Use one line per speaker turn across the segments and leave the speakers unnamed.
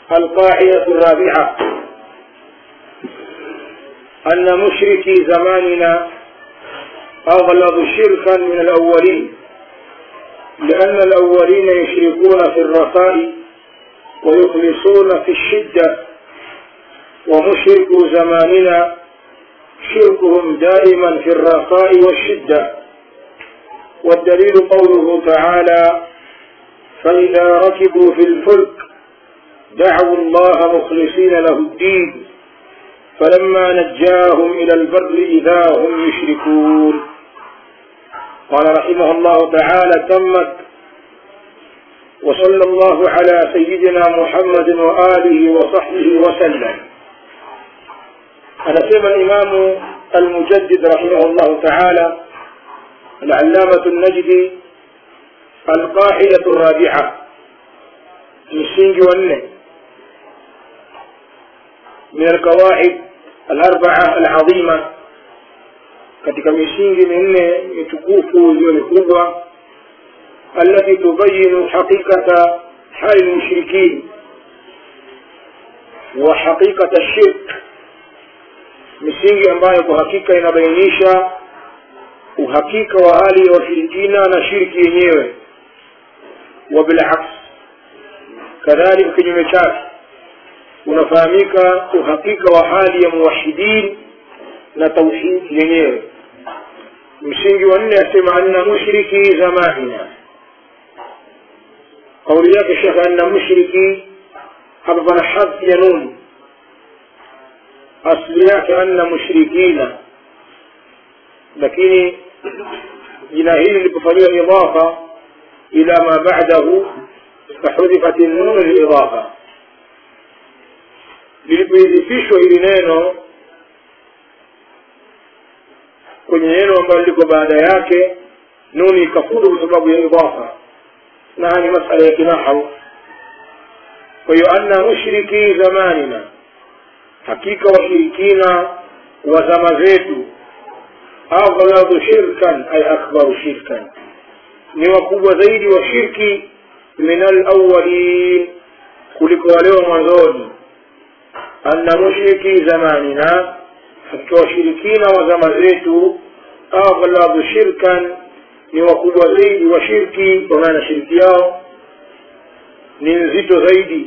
القاعدة الرابعة أن مشركي زماننا أغلظ شركا من الأولين لأن الأولين يشركون في الرخاء ويخلصون في الشدة ومشرك زماننا شركهم دائما في الرخاء والشدة والدليل قوله تعالى فإذا ركبوا في الفلك دعوا الله مخلصين له الدين فلما نجاهم إلى البر إذا هم يشركون قال رحمه الله تعالى تمت وصلى الله على سيدنا محمد وآله وصحبه وسلم anasema الإمام المجدد رحمه الله تعالى العلامة النجدي القاعدة الرابعة msingi wa nne من القواعد الأربعة العظيمة katika misingi minne mitukufu iliyo mikubwa التي تبين حقيقة حال المشركين وحقيقة الشرك misingi ambayo kwa hakika inabainisha uhakika wa hali ya washirikina na shirki yenyewe wa bilaks kadhalika kinyume chake unafahamika uhakika wa hali ya muwahidin na tauhidi yenyewe msingi wa nne asema anna mushriki zamanina kauli yake shekhe anna mushriki hapa pana hadhi ya nun asli yake anna mushrikina lakini jina hili lilipofanyiwa idafa ila ma ba'dahu fahudhifat nun lidafa lilipoidhifishwa hili neno kwenye neno ambalo liko baada yake nuni ikafudu kwa sababu ya idafa na ni masala ya kinahu kwa hiyo anna mushriki zamanina hakika washirikina wa zama zetu aghladu shirkan ay akbaru shirkan ni wakubwa zaidi wa shirki min alawalin kuliko wale wa mwanzoni anna mushriki zamanina hakika washirikina wa zama zetu aghladu shirkan ni wakubwa zaidi wa shirki kwa maana shirki yao ni nzito zaidi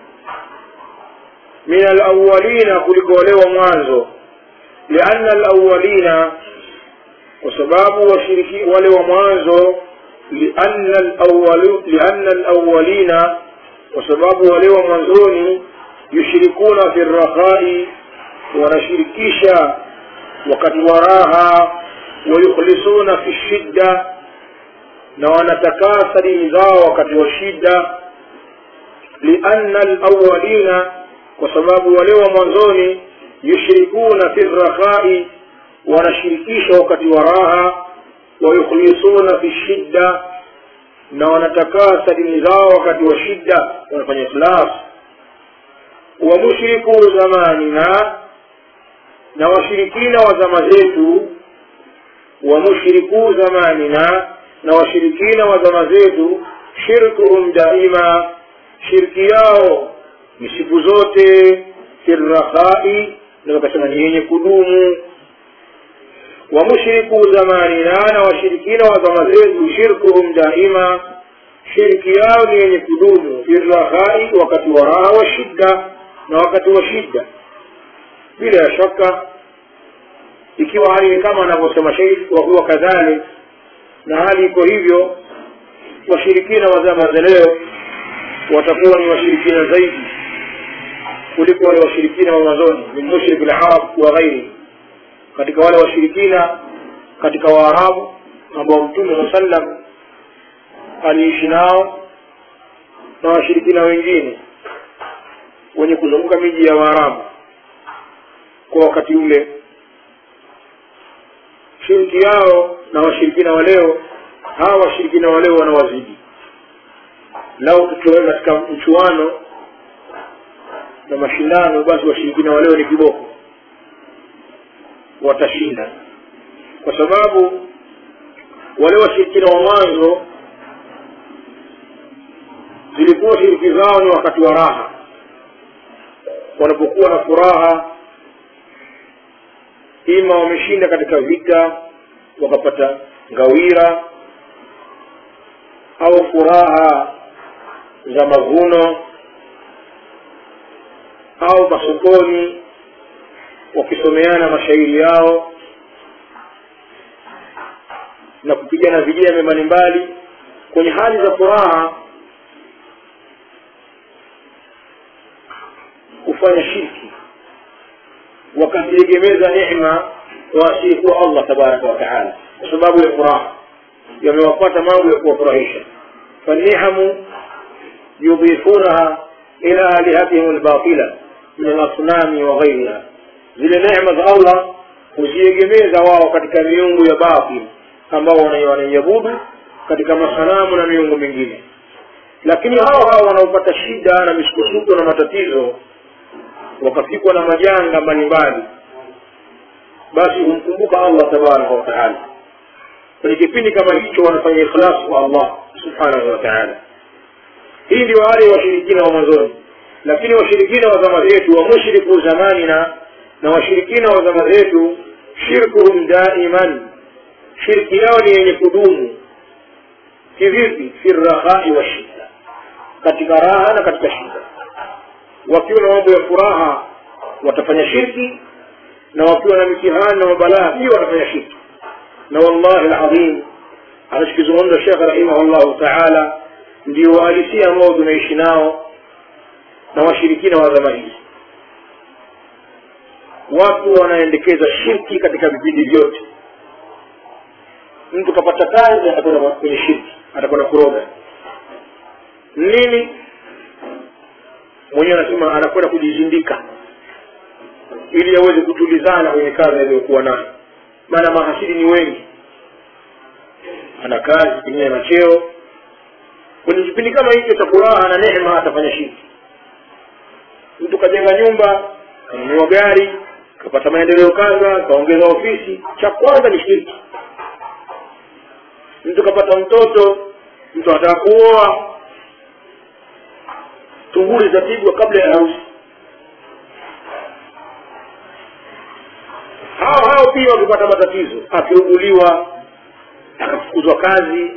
min alawalina kuliko wale wa mwanzo lianna alawalina kwa sababu washiriki wale wa mwanzo lianna alawalu lianna alawalina kwa sababu wale wa mwanzoni yushirikuna fi rakhai wanashirikisha wakati wa raha wayukhlisuna fi shidda na wanatakasa dini zao wakati wa shida lianna alawalina kwa sababu wale wa mwanzoni yushrikuna fi rakhai wanashirikisha wakati wa raha wayukhlisuna fi shidda na wanatakasa dini zao wakati wa shida wanafanya ikhlas wa mushriku zamanina na washirikina wa zama zetu wa mushriku zamanina na washirikina wa zama zetu shirkuhum daima shirki yao ni siku zote firrakhai na wakasema ni yenye kudumu wa mushriku zamanina na washirikina wa zama zetu shirkuhum daima shirki yao ni yenye kudumu firrakhai wakati wa raha wa shidda na wakati wa shidda bila ya shaka ikiwa hali kama anavyosema sheikh wa huwa kadhalik na hali iko hivyo washirikina wa zama za leo watakuwa ni washirikina zaidi kuliko wale washirikina wa mwanzoni min mushrik al-arab wa ghairi katika wale washirikina katika waarabu ambao mtume saa sallam aliishi nao na washirikina wengine wenye kuzunguka miji ya waarabu kwa wakati ule shiriki yao na washirikina wa leo hawa washirikina wa leo wanawazidi lau tukiweka katika mchuano na mashindano basi washirikina wa leo ni kiboko watashinda kwa sababu wale washirikina wa mwanzo zilikuwa shiriki zao ni wakati wa raha wanapokuwa na furaha ima wameshinda katika vita wakapata ngawira au furaha za mavuno au masokoni wakisomeana mashairi yao na kupigana vijembe mbalimbali kwenye hali za furaha kufanya shirki wakaziegemeza neema waasiyekuwa allah tabaraka wataala kwa sababu ya furaha yamewapata mambo ya kuwafurahisha fanihamu yudhifunaha ila alihatihim lbatila min alasnami wa ghairiha zile neema za allah huziegemeza wao katika miungu ya batil ambao wanaiabudu katika masanamu na miungu mingine lakini hao hao wanaopata shida na misukosuko na matatizo wakafikwa na majanga mbalimbali basi humkumbuka allah tabaraka wataala kwenye kipindi kama hicho wanafanya ikhlas kwa allah subhanahu wa taala hii ndio wale washirikina wa mwanzoni lakini washirikina wa zama zetu wa mushriku zamanina na washirikina wa zama zetu shirkuhum daiman shirki yao ni yenye kudumu kivipi fi rakhai wa shida katika raha na katika shida wakiwa na mambo ya furaha watafanya shirki na wakiwa na mitihani na mabalaa pia watafanya shirki na wallahi ladhim anachokizungumza shekh rahimahullahu taala ndio uhalisia ambao tunaishi nao na washirikina wa zama hizi watu wanaendekeza shirki katika vipindi vyote mtu kapata kazi atakwenda kwenye shirki atakwenda kuroga nini mwenyewe anasema anakwenda kujizindika ili aweze kutulizana kwenye kazi aliyokuwa nayo maana mahasidi ni wengi ana kazi pengine na cheo kwenye kipindi kama hicho cha furaha na neema atafanya shirki mtu kajenga nyumba kanunua gari kapata maendeleo kadha kaongeza ofisi cha kwanza ni shirki mtu kapata mtoto mtu anataka kuoa tunguli zapigwa kabla ya harusi hao hao pia wakipata matatizo akiuguliwa akafukuzwa kazi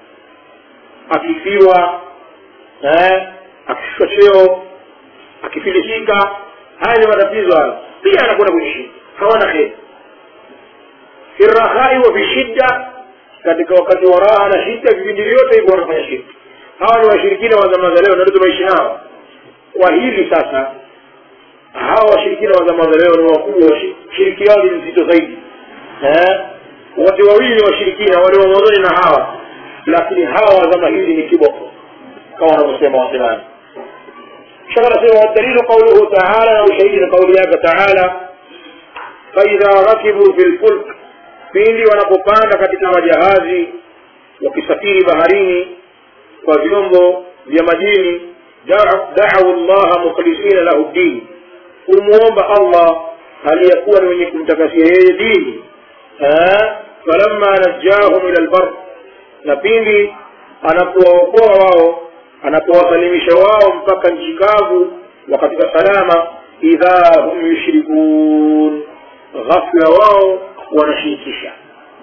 akifiwa eh, akishushwa cheo akifilisika haya ni matatizo hayo pia anakwenda kwenye shida hawana heri fi rahai wa fi shidda katika wakati wa raha na shida vipindi vyote hivyo wanafanya shirki hawa ni washirikina wa zama za leo na ndio tunaishi nao kwa hili sasa hawa washirikina wa zama za leo ni wakubwa shiriki yao ni nzito zaidi eh? wote wawili ni washirikina wale wa mwanzoni na hawa lakini hawa wa zama hizi ni kiboko kama wanavyosema wasemaji shaka nasema wadalilu qauluhu taala na ushahidi na kauli yake taala faidha rakibu fi lfulk pindi wanapopanda katika majahazi wakisafiri baharini kwa vyombo vya majini da'u llaha mukhlisina lahu ddin kumwomba allah aliyekuwa ni wenye kumtakasia yeye dini falamma najjahum ila lbar na pindi anapowaokoa wao anapowasalimisha wao mpaka nchi kavu wakatika salama idha hum yushrikun ghafla wao wanashirikisha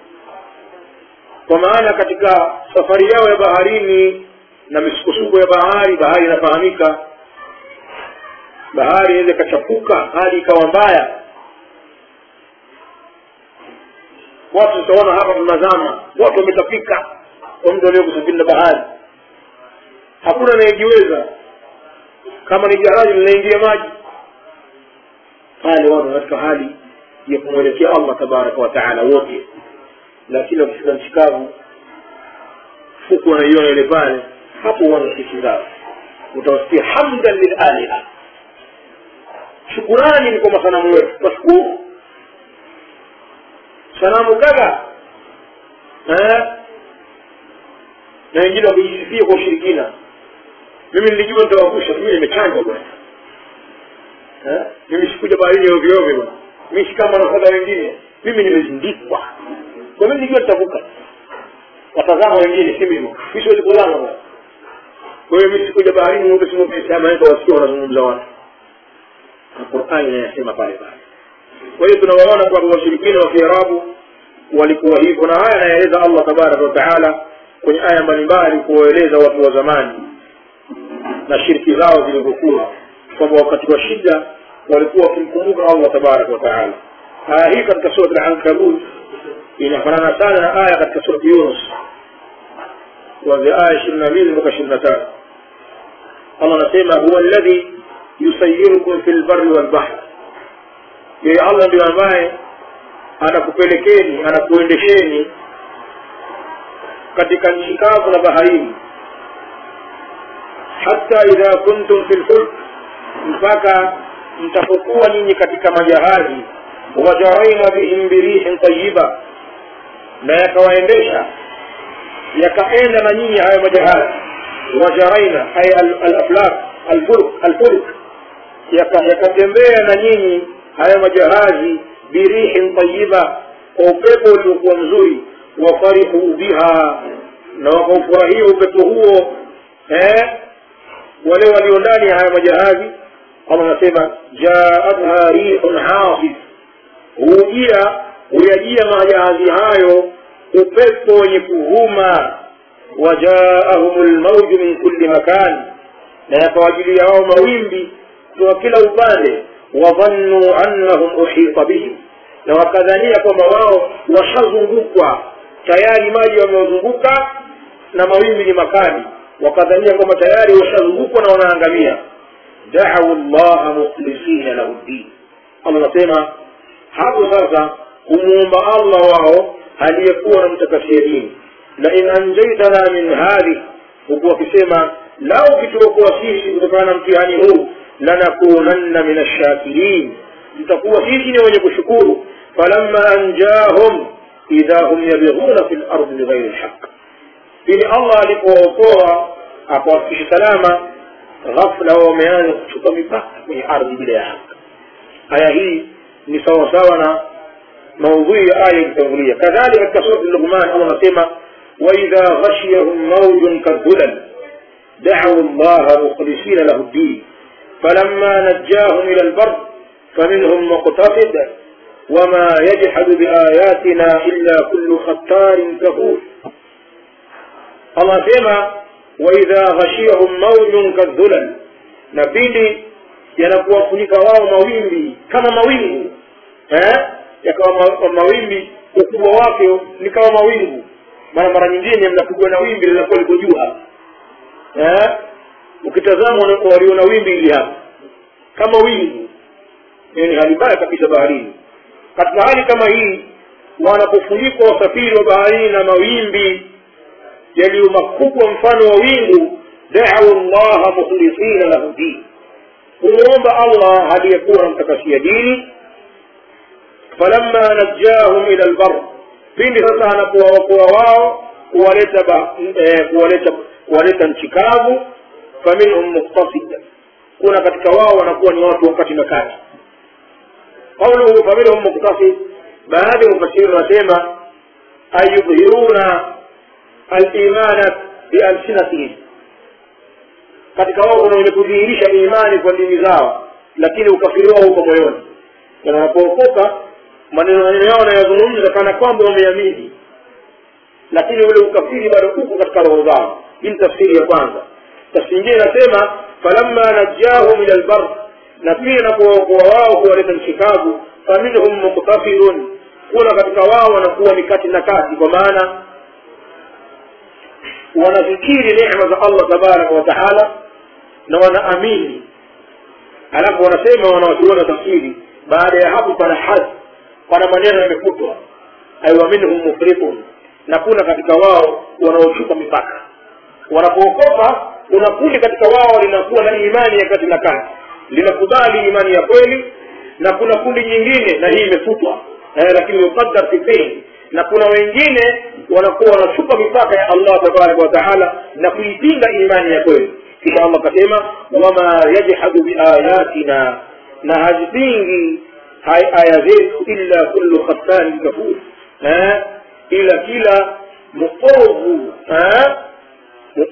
kwa maana katika safari yao ya baharini na misukosuko ya bahari bahari inafahamika bahari inaweza ikachapuka hali ikawa mbaya watu tutaona hapa tunazama watu wametapika kwa mtu alio kusafiri na bahari hakuna anayejiweza kama ni jahazi linaingia maji pale watu katika hali ya kumwelekea allah tabaraka wataala wote lakini wakifika nchi kavu fuku wanaiona ile pale hapo wana sisi zao utawasikia hamdan lilaliha shukurani ni kwa masanamu wetu twashukuru sanamu kadha na wengine wakijisifia kwa ushirikina mimi nilijua nitawavusha mimi nimechanjwa bwana mimi sikuja baharini ovyoovyo bwana mi si kama wanafadha wengine mimi nimezindikwa kwa mimi nilijua nitavuka watazama wengine si mimi mi siwezi kuzama bwana kwa hiyo mi sikuja baharini mweupe simwepesi ama wasikia wanazungumza watu qurani inayasema pale pale kwa hiyo tunawaona kwamba washirikina wa kiarabu walikuwa hivyo na haya anaeleza allah tabaraka wataala kwenye aya mbalimbali kuwaeleza watu wa zamani na shirki zao zilivyokuwa kwamba wakati wa shida walikuwa wakimkumbuka allah tabaraka wataala aya hii katika surat alankabut inafanana sana na aya katika surat yunus kuanzia aya ishirini na mbili mpaka ishirini na tatu allah anasema huwa alladhi yusayirukum fi lbari walbahr yeye allah ndio ambaye anakupelekeni anakuendesheni katika nchi kavu na baharini hata idha kuntum fi lfulk mpaka mtapokuwa nyinyi katika majahazi wajaraina bihim birihin tayiba na yakawaendesha yakaenda na nyinyi hayo majahazi wajaraina ay alaflak alfulk alfulk yakatembea na nyinyi hayo majahazi birihin tayiba kwa upepo uliokuwa mzuri wafarihu biha na wakaufurahia upepo huo eh, wale walio ndani ya haya majahazi allah anasema jaatha rihun hasif hujia huyajia majahazi hayo upepo wenye kuvuma wajaahum lmauju min kulli makan na yakawajilia wao mawimbi kutoka kila upande wadhannuu annahum uhita bihim na wakadhania kwamba wao washazungukwa tayari maji wamewazunguka na mawimbi ni makali wakadhania kwamba tayari washazungukwa na wanaangamia dau llaha mukhlisina lahu ddin allah anasema hapo sasa kumwomba allah wao aliyekuwa na mtakasia dini lain anjaitana min hadhi huku wakisema lau kituokoa sisi kutokana na mtihani huu lanakunanna min ashakirin tutakuwa sisi ni wenye kushukuru falamma anjahum idha hum yabghuna fi lardi bighairi lhaq ili allah alipowaokoa akawafikisha salama ghafla wao wameanza kuchupa mipaka kwenye ardhi bila ya haki aya hii ni sawasawa na maudhui ya aya ilitangulia kadhalika katika surat luqman allah anasema waidha ghashiyahum maujun kadhulal dacuu llaha mukhlisina lahu ddin فلما نجاهم إلى البر فمنهم مقتصد وما يجحد بآياتنا إلا كل ختار كفور الله سيما وإذا غشيهم موج كالذلل نبيني yanakuwafunika wao mawimbi kama mawingu eh? yakawa mawimbi ukubwa wake ni kama mawingu mara mara nyingine mnapigwa na wimbi linakuwa liko juu hapa eh? ukitazama waliona wimbi hili hapa kama wingu ni hali mbaya kabisa baharini katika hali kama hii wanapofunikwa wasafiri wa baharini na mawimbi yaliyo makubwa mfano wa wingu dau llaha mukhlisina lahu din kumwomba allah aliyekuwa namtakasia dini falamma najjahum ila lbar pindi sasa anapowaokoa wao kuwaleta eh, kuwaleta kuwaleta nchi kavu faminhum muktasid kuna katika wao wanakuwa ni watu wakati na kati qauluhu faminhum muktasid baadhi ya mufasiri wanasema ayudhiruna alimana bialsinatihim katika wao kuna wenye kudhihirisha imani kwa ndimi zao lakini ukafiri wao uko moyoni na wanapookoka maneno maneno yao wanayozungumza kana kwamba wameamini lakini ule ukafiri bado uko katika roho zao hii ni tafsiri ya kwanza tafsiri nyingine inasema falamma najjahum ila lbar na pia inapowaokoa wao kuwaleta nchi kavu faminhum muktafirun kuna katika wao wanakuwa ni kati na kati kwa maana wanafikiri neema za allah tabaraka wa taala na wanaamini alafu wanasema wanawachuona tafsiri baada ya hapo pana hadhi pana maneno yamefutwa aiwa minhum mufritun na kuna katika wao wanaochupa mipaka wanapookoka kuna kundi katika wao linakuwa na imani ya kati na kati linakubali imani ya kweli na kuna kundi nyingine na hii imefutwa eh, lakini yuqaddar fi fihi na kuna wengine wanakuwa wanachupa mipaka ya allah tabaraka wa taala na kuipinga imani ya kweli kisha allah akasema wama yajhadu biayatina na hazipingi aya zetu illa kullu khattarin kafur eh, ila kila muovu eh,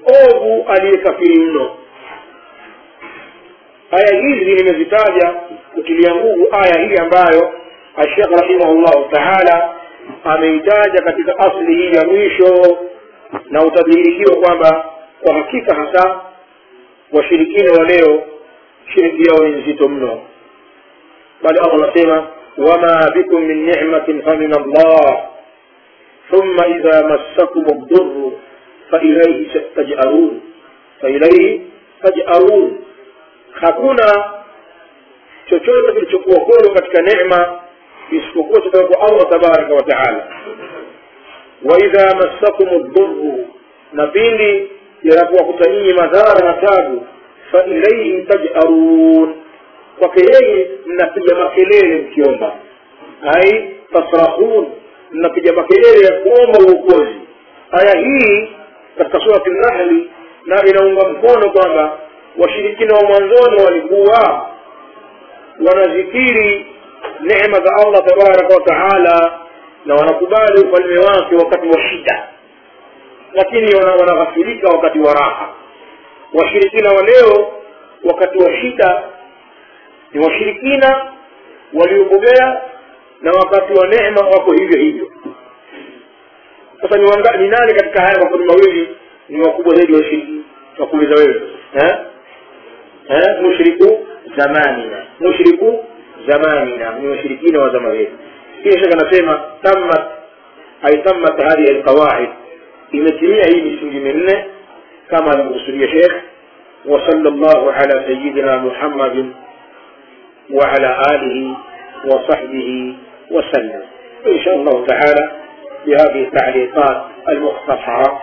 muovu aliyekafiri mno aya hizi nimezitaja kutilia nguvu aya hii ambayo ashekh rahimahullahu taala ameitaja katika asli hii ya mwisho na utadhihirikiwa kwamba kwa hakika hasa washirikina wa leo shiriki yao ni nzito mno bali allah anasema wama bikum min ni'matin famin allah thumma idha massakum ad-durru failaihi tajarun failaihi tajarun hakuna chochote kilichokuwa kwenu katika neema isipokuwa kutoka kwa allah tabaraka wa taala waidha massakum ddurru na pindi yanapowakuta nyinyi madhara na tabu failaihi tajarun kwake yeye mnapiga makelele mkiomba ai tasrahun mnapiga makelele ya kuomba uokozi aya hii katika surati nahli na inaunga mkono kwamba washirikina wa mwanzoni walikuwa wanazikiri neema za allah tabaraka wa taala na wanakubali ufalme wake wakati wa shida lakini wanaghafirika wakati wa raha washirikina wa leo wakati wa shida ni washirikina waliobobea na wakati wa neema wako hivyo hivyo sasa ni, wanga, ni nani katika haya makundi mawili ni wakubwa zaidi washiriki wakuuliza wewe eh? eh? mushriku zamanina mushriku zamanina ni washirikina wa zama zetu kisha shekh anasema tammat ay tammat hadhihi alqawaid imetimia hii misingi minne kama alivyokusudia shekh وصلى الله على سيدنا محمد وعلى آله وصحبه وسلم إن شاء الله تعالى بهذه التعليقات المختصرة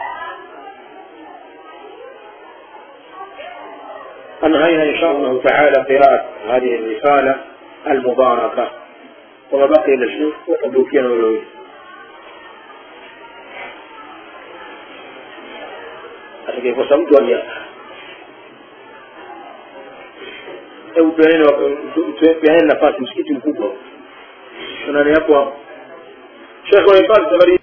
أنهينا إن شاء الله تعالى قراءة هذه الرسالة المباركة وما بقي إلا الشيخ وقبلوكينا ولوي atakayekuwa mtu alia hebu peaneni nafasi msikiti mkubwa tunani hapo hapo shekhe wa hifadhi